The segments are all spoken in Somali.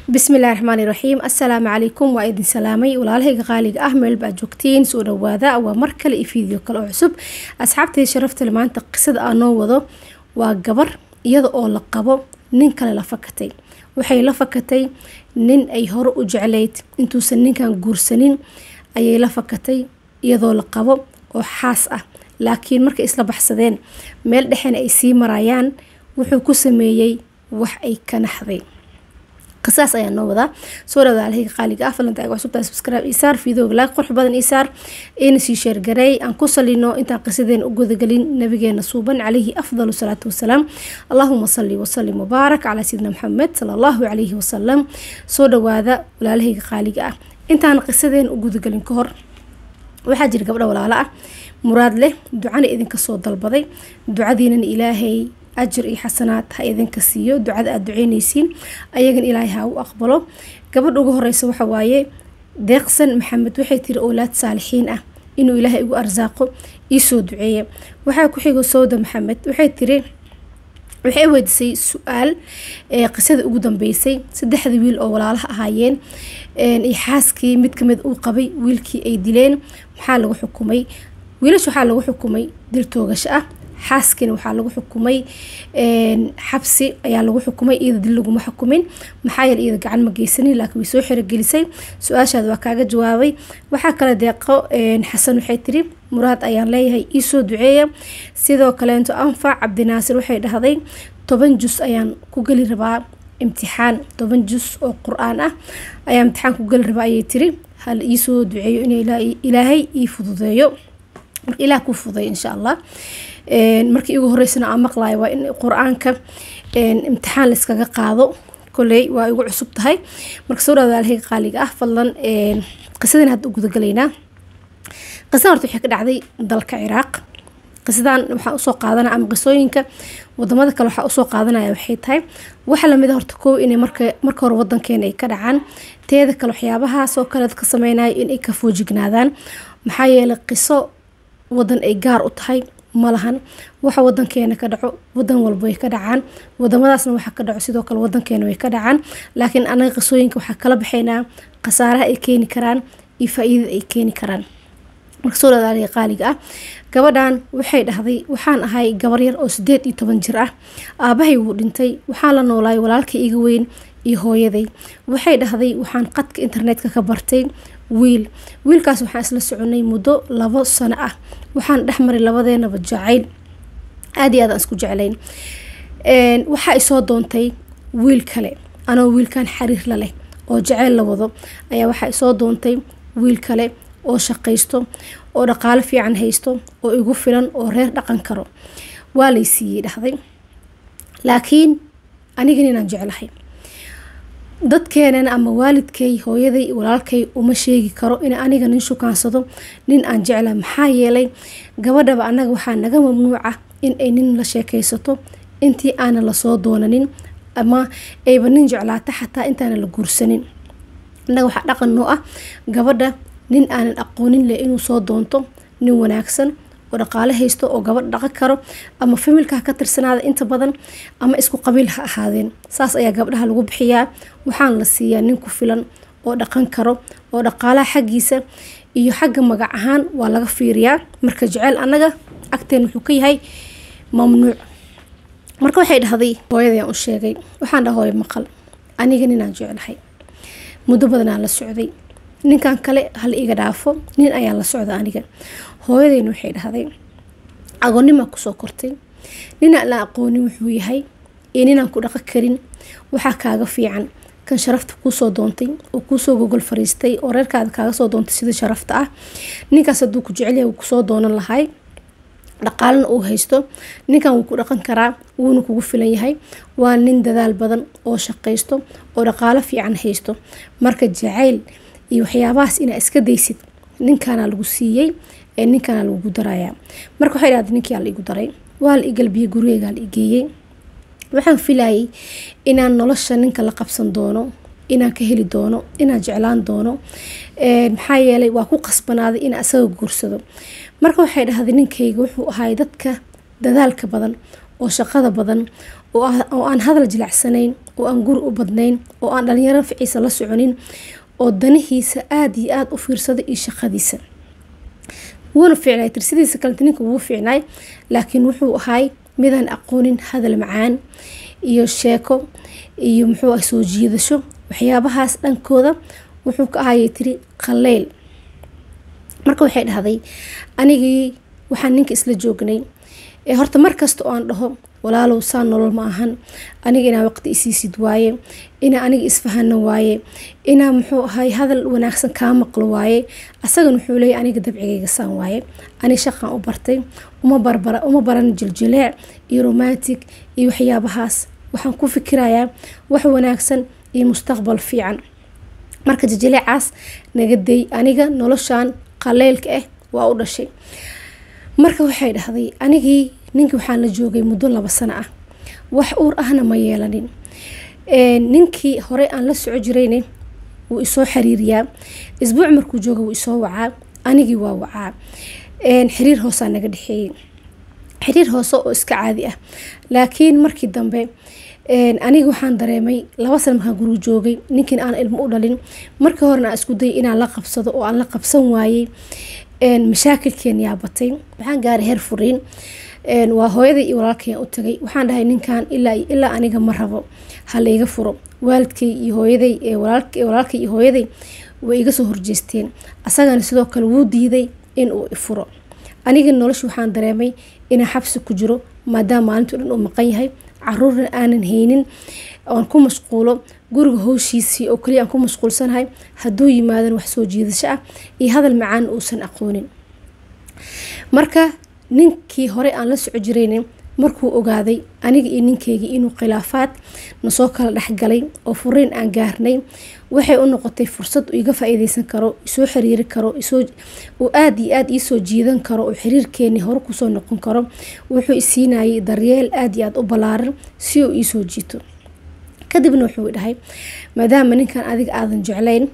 bismillahi raxmaani raxiim assalaamu calaykum waa idin salaamay walaalahayga qaaliga ah meel baa joogtiin soo dhawaada waa mar kale iyo fiideo kale oo cusub asxaabtay sharaftale maanta qisada aan noo wado waa gabar iyada oo la qabo nin kale la fakatay waxay la fakatay nin ay hore u jeclayd intuusan ninkan guursanin ayay la fakatay iyadoo la qabo oo xaas ah laakiin markay isla baxsadeen meel dhexena ay sii marayaan wuxuu ku sameeyey wax ay ka naxday qisaas ayaa noo wadaa soo dhawaada alhayga qaaliga ah falanta aga cusubtaa subscribe isaar fiidooga laag qurux badan isaar ina sii sheergareey aan ku salino intaan qisadeena u gudagelin nabigeena suuban calayhi afdalu salaatu wasalaam allahuma salli wasalim mubaarak calaa sayidina maxamed sala allahu calayhi wasalam soo dhawaada walaalahayga qaaliga ah intaan qisadeena u gudagelin ka hor waxaa jira gabdho walaalo ah muraad leh ducana idinka soo dalbaday ducadiinana ilaahay ajir iyo xasanaad ha idinka siiyo ducada aada duceyneysiin ayagan ilaahay ha u aqbalo gabadha ugu horeysa waxa waaye deeqsan maxamed waxay tiri owlaad saalixiin ah inuu ilaahay igu arsaaqo iisoo duceeya waxaa ku xigo sowda maxamed waxay tiri waxay weydiisay su-aal ee qisada ugu dambeysay saddexda wiil oo walaalaha ahaayeen iyo xaaskii mid kamid uu qabay wiilkii ay dileen maxaa lagu xukumay wiilash waxaa lagu xukumay dil toogasho ah xaaskiina waxaa lagu xukumay xabsi ayaa lagu xukumay iyada dil laguma xukumin maxaa yeele iyada gacan ma geysanin laakiin way soo xerogelisay su-aashaada waa kaaga jawaabay waxaa kale deeqo xasan waxay tiri muraad ayaan leeyahay iisoo duceeya sidoo kaleento anfac cabdinaasir waxay dhahday toban jus ayaan ku geli rabaa imtixaan toban jus oo qur-aan ah ayaa imtixaan ku geli rabaa ayay tiri hal iisoo duceeyo in ilaahay ii fududeeyo marka ilaah ku fuday insha allah markii igu horeysana aan maqlayo waa in qur-aanka imtixaan layskaga qaado koley waa igu cusub tahay marka soo dhawaada alhayga qaaliga ah fadlan qisadan hadda u gudagalaynaa qisadan horta waxay ka dhacday dalka ciraaq qisadan waxaa usoo qaadanaya ama qisooyinka wadamada kale waxaa usoo qaadanaya waxay tahay waxa lamid a horta koow inay marka marka hore wadankeena ay ka dhacaan teeda kale waxyaabahaas oo kale dadka sameynayo inay ka foojignaadaan maxaa yeelay qiso wadan ay gaar u tahay malahan waxa wadankeena ka dhaco wadan walba way ka dhacaan wadamadaasna waxa ka dhaco sidoo kale wadankeena way ka dhacaan laakiin anaga qisooyinka waxaa kala baxaynaa khasaaraha ay keeni karaan iyo faa-iidada ay keeni karaan marka soo dhadaaliga qaaliga ah gabadhan waxay dhahday waxaan ahay gabar yar oo sideed iyo toban jir ah aabahay wuu dhintay waxaan la noolaay walaalka iga weyn iyo hooyaday waxay dhahday waxaan qadka internetka ka bartay wiil wiilkaas waxaan isla soconay muddo labo sano ah waxaan dhexmaray labadeenaba jacayl aada iyo aad aan isku jeclayn waxaa isoo doontay wiil kale anoo wiilkan xariir la leh oo jaceyl la wado ayaa waxaa isoo doontay wiil kale oo shaqaysto oo dhaqaalo fiican haysto oo igu filan oo reer dhaqan karo waa lay siiyey dhahday laakiin anigan inaan jeclahay dadkeenana ama waalidkay hooyaday walaalkay uma sheegi karo in aniga nin shukaansado nin aan jecla maxaa yeelay gabadhaba annaga waxaa naga mamnuuca in ay nin la sheekaysato intii aanan lasoo doonanin ama ayba nin jeclaata xataa intaana la guursanin annaga waxaa dhaqan noo ah gabadha nin aanan aqoonin leh inuu soo doonto nin wanaagsan oo dhaqaale haysto oo gabadh dhaqan karo ama familka ha ka tirsanaada inta badan ama isku qabiil ha ahaadeen saas ayaa gabdhaha lagu bixiyaa waxaan la siiyaa nin ku filan oo dhaqan karo oo dhaqaalaha xaggiisa iyo xagga magac ahaan waa laga fiiriyaa marka jeceyl annaga agteen wuxuu ka yahay mamnuuc marka waxay dhahday hooyadayaan u sheegay waxaan dhaha hooyo maqal aniga ninaan jeclahay muddo badanaan la socday ninkan kale hala iga dhaafo nin ayaan la socda aniga hooyadeyna waxay dhahday agoonnimaa kusoo kortay ninaan la aqoonin wuxuu yahay iyo ninaan ku dhaqan karin waxaa kaaga fiican kan sharafta kuusoo doontay oo kuusoo gogol fariistay oo reerkaada kaaga soo doontay sida sharafta ah ninkaas hadduu ku jecelyahay wuu kusoo doonan lahay dhaqaalana uu haysto ninkan wuu ku dhaqan karaa wuuna kugu filan yahay waa nin dadaal badan oo shaqaysto oo dhaqaalo fiican haysto marka jacayl iyo waxyaabahaas inaa iska daysid ninkaana lagu siiyey ee ninkaana lagugu darayaa marka waxay dhahday ninkii aa la igu daray waa la igalbiyey gurigeygaa la igeeyey waxaan filayay inaan nolosha ninka la qabsan doono inaan ka heli doono inaan jeclaan doono maxaa yeelay waa ku qasbanaaday inaan isaga guursado marka waxay dhahday ninkayga wuxuu ahay dadka dadaalka badan oo shaqada badan oo aan hadal jilacsanayn oo aan guri u badnayn oo aan dhalinyaro ficiisa la soconin oo danihiisa aada iyo aada u fiirsada iyo shaqadiisa wuuna fiicnay tirsidiisa kalenta ninka wuu fiicnay laakiin wuxuu ahay midaan aqoonin hadal macaan iyo sheeko iyo muxuu ah soo jiidasho waxyaabahaas dhankooda wuxuu ka ahayay tiri qaleyl marka waxay dhahday anigii waxaan ninka isla joognay ee horta markasta oo aan dhaho walaalow saa nolol ma ahan aniga inaa waqti isiisid waaye inaa aniga isfahano waaye inaa muxuu ahay hadal wanaagsan kaa maqlo waaye asagan wuxuu leeyahy aniga dabcigayga saan waaye ani shaqan u bartay uma barbara uma baran jiljileec iyo romantic iyo waxyaabahaas waxaan ku fikirayaa wax wanaagsan iyo mustaqbal fiican marka jiljileecaas naga day aniga noloshan qaleylka ah waa u dhashay marka waxay dhahday anigii ninkii waxaan la joogay muddo laba sano ah wax uur ahna ma yeelanin ninkii hore aan la soco jirayne wuu isoo xiriiriyaa isbuuc markuu jooga wuu isoo wacaa anigii waa wacaa xiriir hoosaa naga dhexeeyey xiriir hoose oo iska caadi ah laakiin markii dambe aniga waxaan dareemay laba sana markaan guriga joogay ninkiin aan ilmo u dhalin markii horena aan isku dayay inaan la qabsado oo aan la qabsan waayey mashaakilkeen yaa batay waxaan gaaray heer furiin waa hooyaday iyo walaalkayaan u tagay waxaan dhahay ninkan ilaa ilaa aniga ma rabo ha la iga furo waalidkay iyo hooyaday walaalkay iyo hooyaday way iga soo horjeesteen asagana sidoo kale wuu diiday in uu ifuro aniga nolosha waxaan dareemay inaan xabsi ku jiro maadaama maalintii dhan uu maqan yahay caruurna aanan haynin oon ku mashquulo guriga howshiisii oo kaliya aan ku mashquulsanahay hadduu yimaadan wax soo jiidasho ah iyo hadal macaan uusan aqoonin marka ninkii hore aan la soco jiraynin markuu ogaaday aniga iyo ninkeygii inuu khilaafaad nasoo kala dhexgalay oo furiin aan gaarnay waxay u noqotay fursad uu iga faa-iideysan karo isoo xiriiri karo uu aada iyo aada iisoo jiidan karo oo xiriirkeenii hore kusoo noqon karo wuxuu isiinayay daryeel aada iyo aada u ballaaran si uu iisoo jiito kadibna wuxuu dhahay maadaama ninkan adiga aadan jeclayn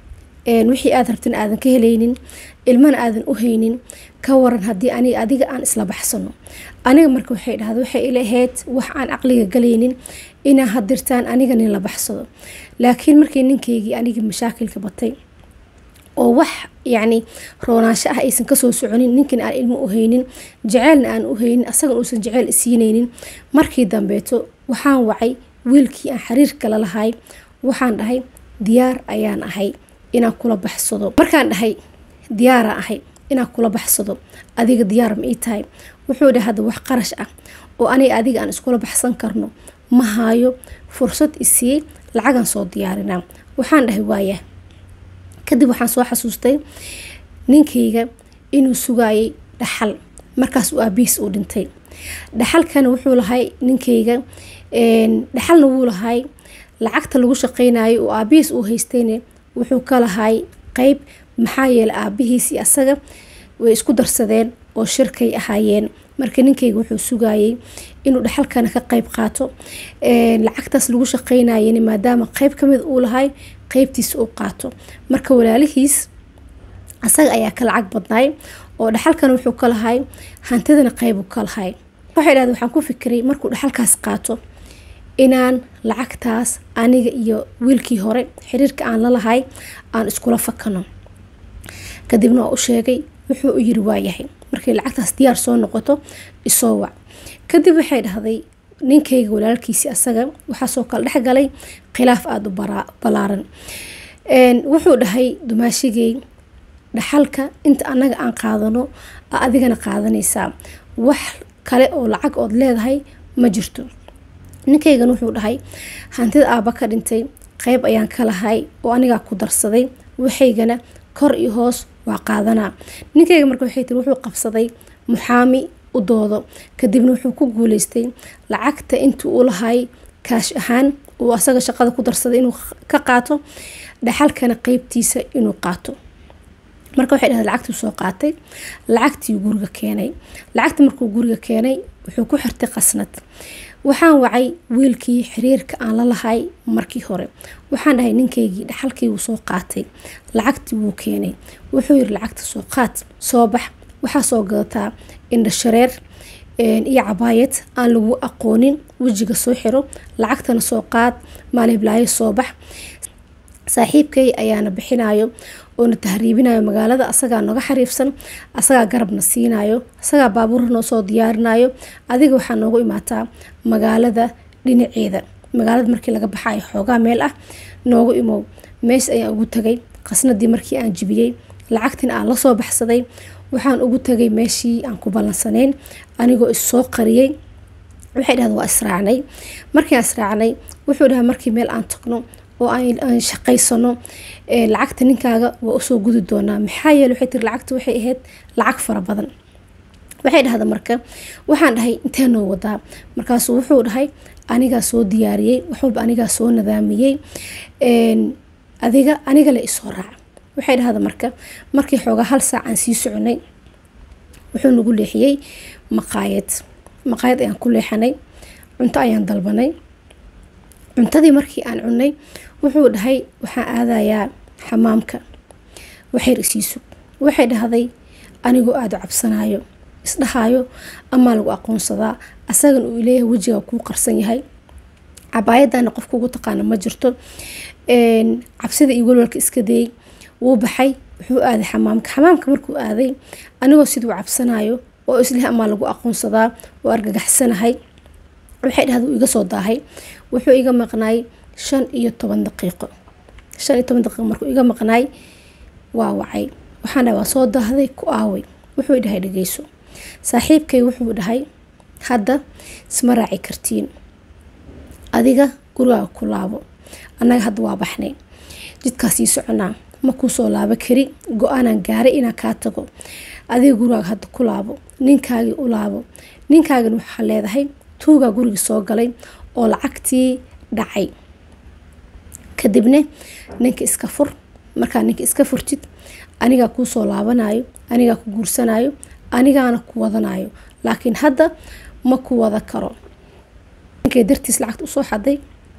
wixii aad rabtin aadan ka helaynin ilmana aadan u haynin ka waran haddii aniga adiga aan isla baxsano aniga marka waxay dhahda waxay ila ahayd wax aan caqliga galaynin inaa hadirtaan aniga nin la baxsado laakiin markii ninkaygii anigii mashaakilka batay oo wax yacni roonaansho ah aysan kasoo soconin ninkiina aan ilmo u haynin jaceylna aan u haynin asagan uusan jaceyl isiinaynin markii dambeeto waxaan wacay wiilkii aan xiriirka la lahay waxaan dhahay diyaar ayaan ahay inaan kula baxsado markaan dhahay diyaaraan ahay inaan kula baxsado adiga diyaar ma ii tahay wuxuu dhahay hadda wax qarash ah oo aniga adiga aan iskula baxsan karno ma haayo fursad isiiyey lacagan soo diyaarinaa waxaan dhahay waaya kadib waxaan soo xasuustay ninkayga inuu sugaayay dhaxal markaas uu aabihiis uu dhintay dhaxalkana wuxuu lahay ninkayga dhaxalna wuu lahay lacagta lagu shaqeynayo oo aabihiis uu haystayne wuxuu ka lahay qeyb maxaa yeelay aabihiis iyo asaga way isku darsadeen oo shirkay ahaayeen marka ninkayga wuxuu sugayay inuu dhaxalkana ka qeyb qaato lacagtaas lagu shaqeynayana maadaama qeyb kamid uu lahay qeybtiisa uu qaato marka walaalihiis asaga ayaa ka lacag badnaay oo dhaxalkana wuxuu ka lahay hantidana qeybu ka lahay waxay dhahda waxaan ku fikiray markuu dhaxalkaas qaato inaan lacagtaas aniga iyo wiilkii hore xiriirka aan la lahay aan iskula fakano kadibna waa u sheegay wuxuu u yiri waayahay markay lacagtaas diyaar soo noqoto isoo wac kadib waxay dhahday ninkayga walaalkiisi asaga waxaasoo kale dhexgalay khilaaf aada u balaaran wuxuu dhahay dumaashigay dhaxalka inta anaga aan qaadano adigana qaadanaysaa wax kale oo lacag ood leedahay ma jirto ninkaygan wuxuu dhahay hantida aaba ka dhintay qeyb ayaan ka lahay oo anigaa ku darsaday waxaygana kor iyo hoos waa qaadanaa ninkayga marka waxay tiri wuxuu qabsaday muxaami u doodo kadibna wuxuu ku guuleystay lacagta intii uu lahay kaash ahaan uu asaga shaqada ku darsaday inuu ka qaato dhaxalkana qeybtiisa inuu qaato marka waxay dhahday lacagtuu soo qaatay lacagtii guriga keenay lacagta markuu guriga keenay wuxuu ku xirtay qasnad waxaan wacay wiilkii xiriirka aan la lahay markii hore waxaan dhahay ninkaygii dhaxalkii wuu soo qaatay lacagtii wuu keenay wuxuu yiri lacagta soo qaad soo bax waxaa soo gadataa indhashareer iyo cabaayad aan lagu aqoonin wejiga soo xiro lacagtana soo qaad maaliblaayo soo bax saaxiibkay ayaana bixinayo oona tahriibinayo magaalada asagaa naga xariifsan asagaa garabna siinayo asagaa baabuur noo soo diyaarinayo adiga waxaa noogu imaataa magaalada dhinaceeda magaalada markii laga baxayo xoogaa meel ah noogu imow meesha ayaan ugu tagay qasnadii markii aan jibiyey lacagtina aan lasoo baxsaday waxaan ugu tagay meeshii aan ku ballansanayn anigoo issoo qariyey waxay dhahda waa israacnay markii aan israacnay wuxuu dhaha markii meel aan tagno oo aan shaqaysano lacagta ninkaaga waa usoo gudi doonaa maxaa yeele waxay tiri lacagta waxay ahayd lacag fara badan waxay dhahda marka waxaan dhahay intee noo wadaa markaasuu wuxuu dhahay anigaa soo diyaariyey waxwalba anigaa soo nadaamiyey adiga aniga le isoo raaca waxay dhahda marka markii xoogaa hal saac aan sii soconay wuxuu nagu leexiyey maqaayad maqaayad ayaan ku leexanay cunto ayaan dalbanay cuntadii markii aan cunay wuxuu dhahay waxaan aadayaa xamaamka waxayr isiisu waxay dhahday anigoo aada u cabsanayo isdhahaayo amaa lagu aqoonsadaa asagan uu leeyahay wejiga kuu qarsan yahay cabaayadana qofka ugu taqaana ma jirto cabsida iyo walwalka iska dayay wuu baxay wuxuu aaday xamaamka xamaamka markuu aaday anigoo siduu cabsanayo oo isleh amaa lagu aqoonsadaa oo argagaxsanahay waxay dhahda uu iga soo daahay wuxuu iga maqnaay shan iyo toban daqiiqo shan iyo toban daqiiqo markuu iga maqnaay waa wacay waxaan dhahay waa soo daahday ku aaway wuxuu dhahay dhageyso saaxiibkay wuxuu dhahay hadda isma raaci kartiin adiga gurigaaga ku laabo annaga hadda waa baxnay jidkaas sii soconaa ma kuu soo laabo kari go-aanaan gaaray inaan kaa tago adiga gurigaaga hadda ku laabo ninkaagii u laabo ninkaagina waxaa leedahay tuugaa gurigii soo galay oo lacagtii dhacay kadibna ninka iska fur markaa ninka iska furtid anigaa kuu soo laabanayo anigaa ku guursanayo anigaana ku wadanayo laakiin hadda ma ku wada karo ninkay dartiis lacagta usoo xaday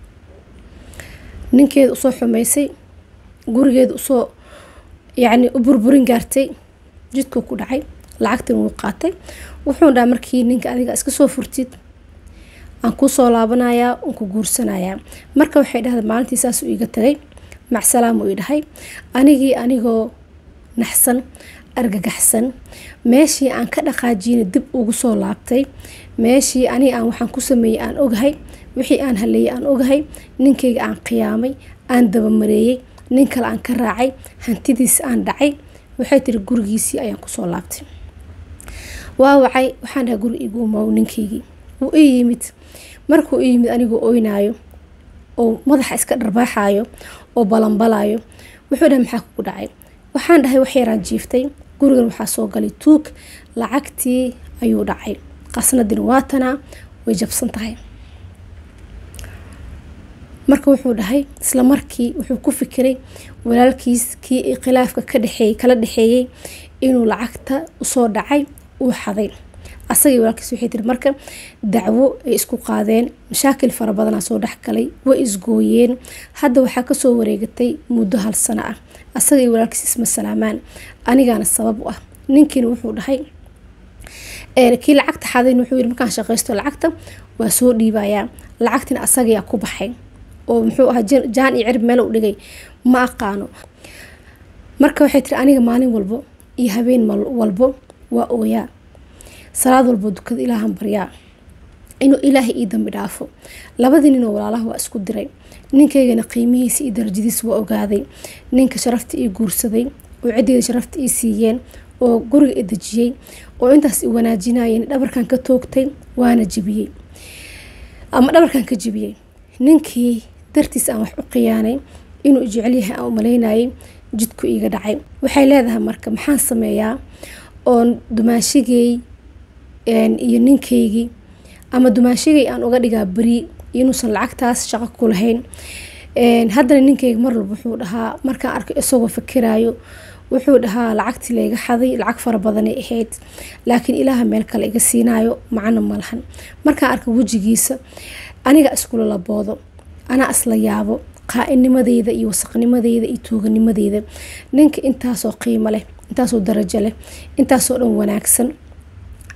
ninkeeda usoo xumaysay gurigeeda usoo yacni u burburin gaartay jidkuu ku dhacay lacagtan wuu qaatay wuxuu dhaha markii ninka adiga iska soo furtid aan kusoo laabanayaa aan ku guursanayaa marka waxay dhahda maalintii saasuu iiga tagay macsalaam uu i dhahay anigii anigoo naxsan argagaxsan meeshii aan ka dhaqaajiyna dib ugu soo laabtay meeshii aniga aan waxaan ku sameeyey aan ogahay wixii aan haleeyey aan ogahay ninkayga aan qiyaamay aan dabamareeyey nin kale aan ka raacay hantidiisi aan dhacay waxay tiri gurigiisii ayaan kusoo laabtay waa wacay waxaan dhahay guri igu umaw ninkaygii wuu ii yimid markuu ii yimid anigoo oynaayo oo madaxa iska dharbaaxayo oo balanbalayo wuxuu dhahay maxaa kugu dhacay waxaan dhahay wax yaraan jiiftay gurigan waxaa soo galay tuug lacagtii ayuu dhacay qasnadina waatanaa way jabsan tahay marka wuxuu dhahay isla markii wuxuu ku fikiray walaalkiis kii khilaafka ka dhexeeyey kala dhexeeyey inuu lacagta usoo dhacay uu xaday asagii walaalkiis waxay tiri marka dacwo ay isku qaadeen mashaakil fara badanaa soo dhexgalay way isgooyeen hadda waxaa kasoo wareegatay muddo hal sano ah asagii walaalkiis isma salaamaan anigaana sabab u ah ninkiina wuxuu dhahay kii lacagta xadayn wuxuu yiri markaan shaqaysto lacagta waa soo dhiibayaa lacagtina asagayaa ku baxay oo muxuu ahaa jaan iyo cirib meel u dhigay ma aqaano marka waxay tiri aniga maalin walbo iyo habeen walbo waa ooyaa salaad walbo dukada ilaahan baryaa inuu ilaahay ii dambi dhaafo labadii ninoo walaalaha waa isku diray ninkaygana qiimihiisa iyo darajadiisa waa ogaaday ninka sharafta ii guursaday oo ciddeeda sharafta ii siiyeen oo guriga i dejiyey oo intaas i wanaajinayeen dhabarkan ka toogtay waana jebiyey ama dhabarkan ka jebiyey ninkii dartiis aan wax u khiyaanay inuu jecel yahay aan u malaynayay jidku iiga dhacay waxay leedahay marka maxaan sameeyaa oon dumaashigay iyo ninkaygii ama dumaashigay aan uga dhigaa beri inuusan lacagtaas shaqo ku lahayn haddana ninkayga mar walba wuxuu dhahaa markaan arko isagoo fakiraayo wuxuu dhahaa lacagtii layga xaday lacag fara badanay ahayd laakiin ilaaha meel kale iga siinaayo macno ma lahan markaan arko wejigiisa aniga iskula laboodo anaa isla yaabo qaa-inimadeyda iyo wasaqnimadeyda iyo tuuganimadeyda ninka intaasoo qiimo leh intaasoo darajo leh intaasoo dhan wanaagsan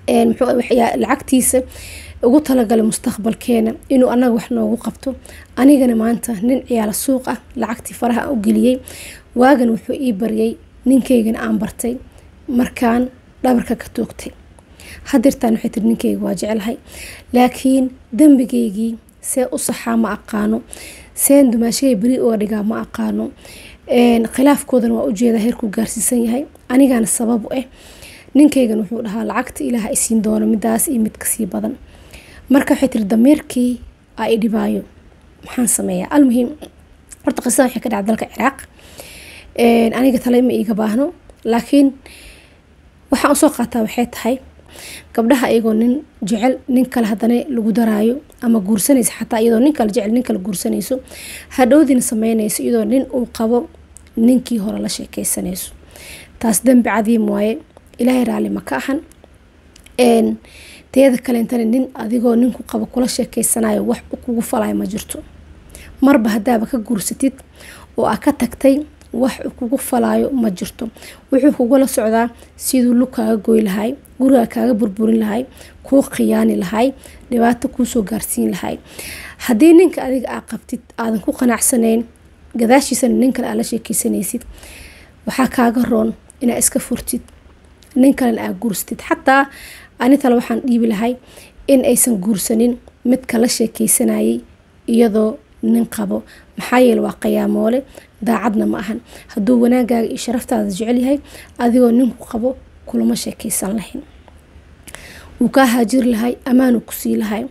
lacagtiisa ugu talagalay mustaqbalkeena inuu anaga wax noogu qabto anigana maanta nin ciyaala suuq ah lacagtii faraha aan u geliyey waagan wuxuu ii baryay ninkaygana aan bartay markaan dhabarka ka toogtay hadeertaan waxay tiri ninkayga waa jecelahay laakiin dembigaygii see u saxaa ma aqaano seen dumaashagay beri uga dhigaa ma aqaano khilaafkoodana waa ujeedaa heerkuu gaarsiisan yahay anigaana sabab u ah ninkaygan wuxuu dhahaa lacagta ilaah isiin doono midaas iyo mid kasii badan marka waxay tiri dameerkii aa i dhibaayo maxaan sameeyaa almuhiim horta qisada waxay ka dhacda dalka ciraaq aniga tale ma iiga baahno laakiin waxaan usoo qaataa waxay tahay gabdhaha iyagoo nin jecel nin kale hadana lagu daraayo ama guursanaysa xataa iyadoo nin kale jecel nin kale guursanayso hadhowdiina sameynayso iyadoo nin uu qabo ninkii hore la sheekeysanayso taas dembi cadiim waaye ilaahay raalli ma ka ahan teeda kaleentana nin adigoo ninku qabo kula sheekeysanayo wax kugu falayo ma jirto marba haddaaba ka guursatid oo aa ka tagtay wax kugu falaayo ma jirto wuxuu kugula socdaa siduu lug kaaga goy lahay guriga kaaga burburin lahay kuu khiyaani lahay dhibaato kuusoo gaarsiin lahay haddii ninka adiga aa qabtid aadan ku qanacsanayn gadaashiisana nin kale aa la sheekeysanaysid waxaa kaaga roon inaa iska furtid nin kalena aa guursatid xataa ani tale waxaan dhiibi lahay in aysan guursanin midka la sheekeysanayay iyadoo nin qabo maxaa yeele waa qiyaamoole daacadna ma ahan hadduu wanaagaaga iyo sharaftaada jecel yahay adigoo ninku qabo kulama sheekeysan lahayn wuu kaa haajiri lahay ammaanuu kusii lahay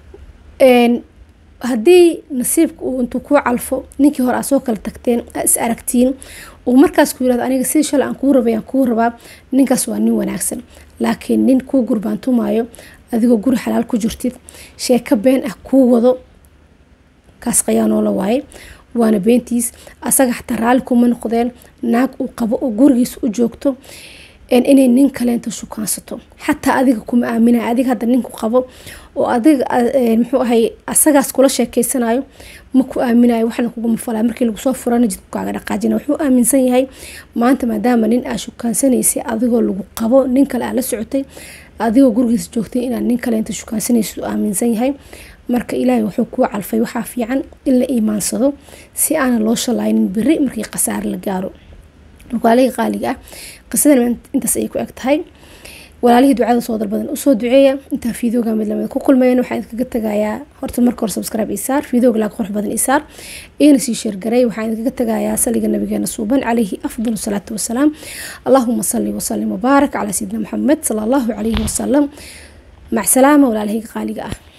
haddii nasiibka uu intuu kuu calfo ninkii hore aa soo kala tagteen aa is aragtiin uu markaas ku yirahdo aniga sidii shalay aan kuu rabay aan kuu rabaa ninkaas waa nin wanaagsan laakiin nin kuu gurbaantumaayo adigoo guri xalaal ku jirtid sheeko been ah kuu wado kaas qayaanoola waaye waana beentiis asaga xataa raalli kuma noqdeen naag uu qabo oo gurigiisa u joogto inay nin kaleenta shukaansato xataa adiga kuma aaminaya adiga hadda ninku qabo oo adiga muxuu ahay asagaas kula sheekeysanayo ma ku aaminayo waxna kuguma falay markii lagusoo furana jidku kaaga dhaqaajina wuxuu aaminsan yahay maanta maadaama nin aa shukaansanaysay adigoo lagu qabo nin kale aa la socotay adigoo gurigiisa joogtay inaad nin kaleenta shukaansanaysa aaminsan yahay marka ilaahay wuxuu kuu calfay waxaa fiican in la iimaansado si aanan loo shalaynin beri markii khasaare la gaaro walaalihii qaaliga ah qisadan intaas ayay ku eg tahay walaalihii ducada soo dalbadan usoo duceeya intaa fiidooga mid lamid ku kulmayn waxaan idinkaga tagayaa horta marka hore subscribe isaar fiidooga laag qurux badan isaar iyana sii sheergaray waxaan idinkaga tagayaa saliga nabigeena suuban calayhi afdal salaatu wasalaam allahuma salli wasalim wabaarak calaa sayidina maxamed sala allahu calayhi wasalam mac salaama walaalihii qaaliga ah